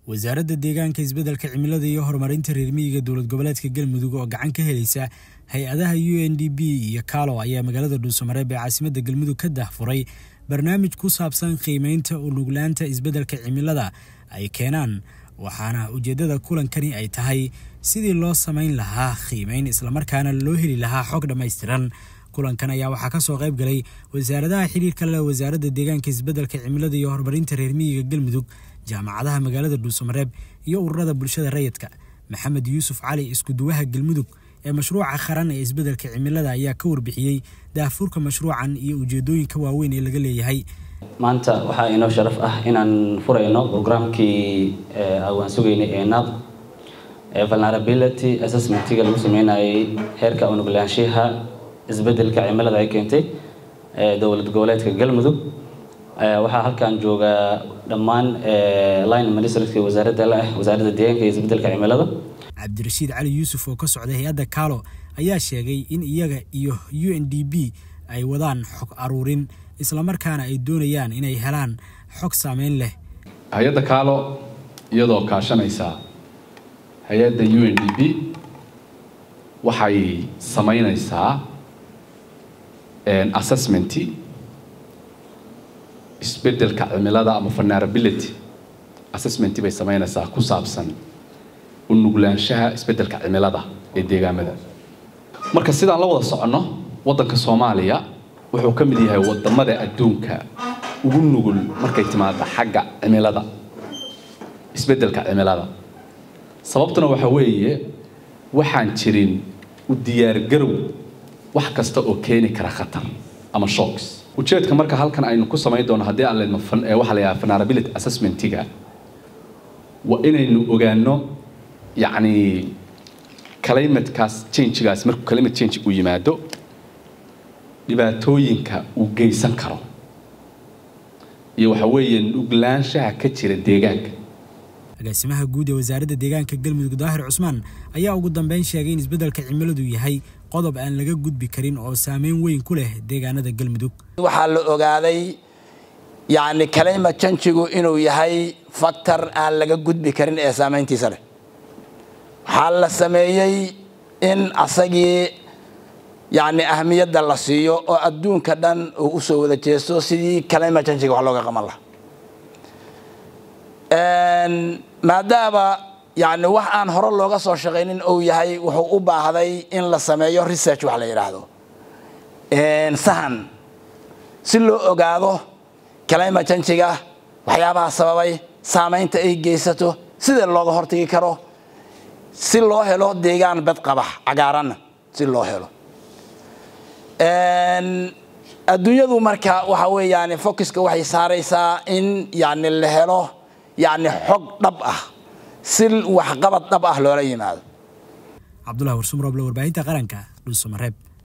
wasaaradda deegaanka isbeddelka cimilada iyo horumarinta reer miyiga dowlad goboleedka galmudug oo gacan ka helaysa hay-adaha u n d b iyo kaalo ayaa magaalada dhuusamareeb ee caasimadda galmudug ka dahfuray barnaamij ku saabsan qiimeynta u nuglaanta isbeddelka cimilada ay keenaan waxaana ujeeddada kulankani ay tahay sidii loo samayn lahaa qiimeyn islamarkaana loo heli lahaa xog dhammaystiran kulankan ayaa waxaa ka soo qayb galay wasaaradaha xiriirka leh wasaaradda deegaanka isbeddelka cimilada iyo horumarinta reer miyiga galmudug jaamacadaha magaalada dhuusamareeb iyo ururada bulshada rayidka maxamed yuusuf cali iskuduwaha galmudug ee mashruuca qaran ee isbeddelka cimilada ayaa ka warbixiyey daahfurka mashruucan iyo ujeedooyinka waaweyn ee laga leeyahay maanta waxaa inoo sharaf ah inaan furayno brograamkii awaan sugaynay ee naab ee vulnerability assessmentiga lagu sameynayay heerka unuglaanshaha isbeddelka cimilada ay keentay dowlad goboleedka galmudug waxaa halkan jooga dhammaan line ministerska wasaaradda la ah wasaaradda deegaanka iyo isbeddelka cimilada cabdirashiid cali yuusuf oo ka socday hay-adda kaalo ayaa sheegay in iyaga iyo u n d b ay wadaan xog aruurin islamarkaana ay doonayaan inay helaan xog saameyn leh hay-adda kaalo iyadoo kaashanaysa hay-adda u n d b waxay samaynaysaa assessmenti isbeddelka cimilada ama vulnerability assessmenti bay samaynaysaa ku saabsan u nuglaanshaha isbeddelka cimilada ee deegaamada marka sidaan la wada soconno waddanka soomaaliya wuxuu ka mid yahay wadamada adduunka ugu nugul markay timaado xagga cimilada isbeddelka cimilada sababtuna waxa weeye waxaan jirin u diyaargarow wax kasta oo keeni kara khatar ama shocks ujeedka marka halkan aynu ku samayn doono haddii aan leedno waxaa la yidhaha vulnerability assessmentiga waa inaynu ogaano yacni climatekaas changegaas markuu climate change uu yimaado dhibaatooyinka uu geysan karo iyo waxa weeye nuglaanshaha ka jira deegaanka agaasimaha guud ee wasaaradda deegaanka galmudug daahir cusmaan ayaa ugu dambeyn sheegay in isbeddelka cimiladu yahay qodob aan laga gudbi karin oo saameyn weyn ku leh deegaanada galmudug waxaa la ogaaday yacni climate changigu inuu yahay factor aan laga gudbi karin ee saameyntiisa leh waxaa la sameeyey in asagii yacni ahmiyadda la siiyo oo adduunka dhan uu usoo wada jeesto sidii climate changiga wax looga qaban lahaa maadaama yani wax aan hore looga soo shaqaynin uu yahay wuxuu u baahday in la sameeyo research wax la yidhaahdo sahan si loo ogaado climate changiga waxyaabaha sababay saameynta ay geysato sida looga hortagi karo si loo helo deegaan badqabax cagaaranna si loo helo adduunyadu marka waxa weeyaan focuska waxay saaraysaa in yani la helo yani xog dhab ah si waxqabad dhab ah loola yimaado cabdulahi warsumroble warbaahinta qaranka dhuusamareeb